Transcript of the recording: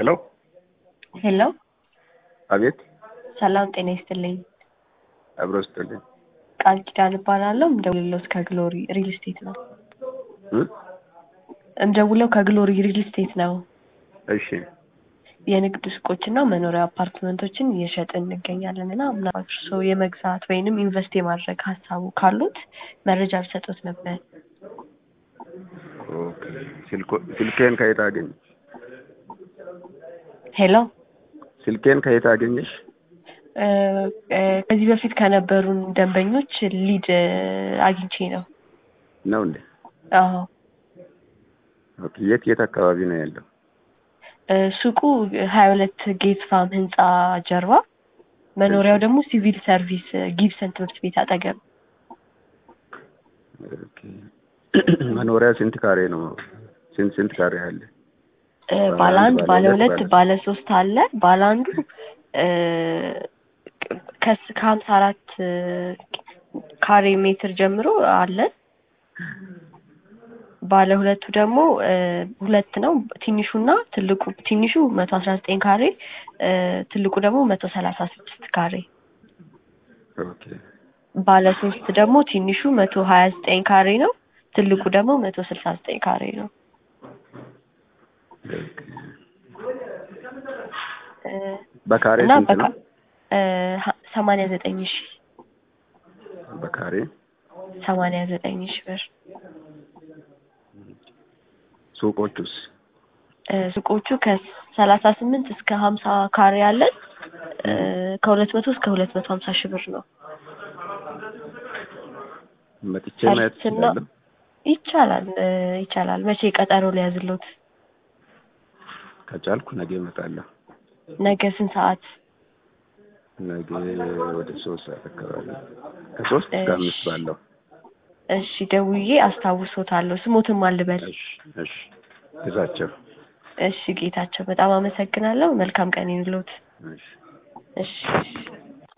ሄሎ ሄሎ አቤት ሰላም ጤና ይስጥልኝ። አብሮ ስጥልኝ ቃል ኪዳን እባላለሁ። እምደውልለው ከግሎሪ ሪል ስቴት ነው። እ? እምደውለው ከግሎሪ ሪል ስቴት ነው። እሺ የንግድ ሱቆችና መኖሪያ አፓርትመንቶችን እየሸጥን እንገኛለን እና ምናልባት እርስዎ የመግዛት ወይንም ኢንቨስት የማድረግ ሀሳቡ ካሉት መረጃ ቢሰጡት ነበር። ኦኬ ስልኮ- ስልኬን ከየት አገኘ ሄሎ ስልኬን ከየት አገኘሽ? እ፣ እ፣ ከዚህ በፊት ከነበሩን ደንበኞች ሊድ እ፣ አግኝቼ ነው። ነው እንዴ? አዎ ኦኬ የት የት አካባቢ ነው ያለው? እ፣ ሱቁ ሀያ ሁለት ጌት ፋም ህንፃ ጀርባ፣ መኖሪያው ደግሞ ሲቪል ሰርቪስ እ፣ ጊብሰን ትምህርት ቤት አጠገብ። ኦኬ መኖሪያ ስንት ካሬ ነው? ስንት ስንት ካሬ አለ? እ፣ ባለ ባለ አንድ፣ አንድ፣ ባለ ባለ ሁለት፣ ሁለት፣ ባለ ባለ ሶስት አለ። ባለ አንዱ እ፣ ከስ ከሀምሳ አራት እ፣ ካሬ ሜትር ጀምሮ አለ። ባለ ሁለቱ ደግሞ እ፣ ሁለት ነው። ትንሹና ትልቁ ትንሹ መቶ አስራ ዘጠኝ ካሬ እ፣ ትልቁ ደግሞ መቶ ሰላሳ ስድስት ካሬ። ኦኬ ባለ ሶስት ደግሞ ትንሹ መቶ ሀያ ዘጠኝ ካሬ ነው። ትልቁ ደግሞ መቶ ስልሳ ዘጠኝ ካሬ ነው። ኦኬ እ፣ በካሬ እና ስንት ነው? በካ እ፣ ሀ- ሰማንያ ዘጠኝ ሺ በካሬ ሰማንያ ዘጠኝ ሺ ብር። ሱቆቹስ? እ፣ ሱቆቹ ከሰላሳ ስምንት እስከ ሀምሳ ካሬ አለን። እ፣ ከሁለት መቶ እስከ ሁለት መቶ ሀምሳ ሺ ብር ነው። መጥቼ ማየት ሰርችና እችላለሁ? ይቻላል እ፣ ይቻላል። መቼ ቀጠሮ ሊያዝሎት? ከቻልኩ ነገ እመጣለሁ። ነገ ስንት ሰዓት? ነገ ወደ ሶስት ሰዓት አካባቢ ከሶስት እስከ እሺ አምስት ባለው። እሺ፣ ደውዬ አስታውሶታለሁ። ስሞትም አልበል። እሺ እሺ ግዛቸው። እሺ ጌታቸው፣ በጣም አመሰግናለሁ። መልካም ቀን ይሁንልዎት። እሺ እሺ እሺ።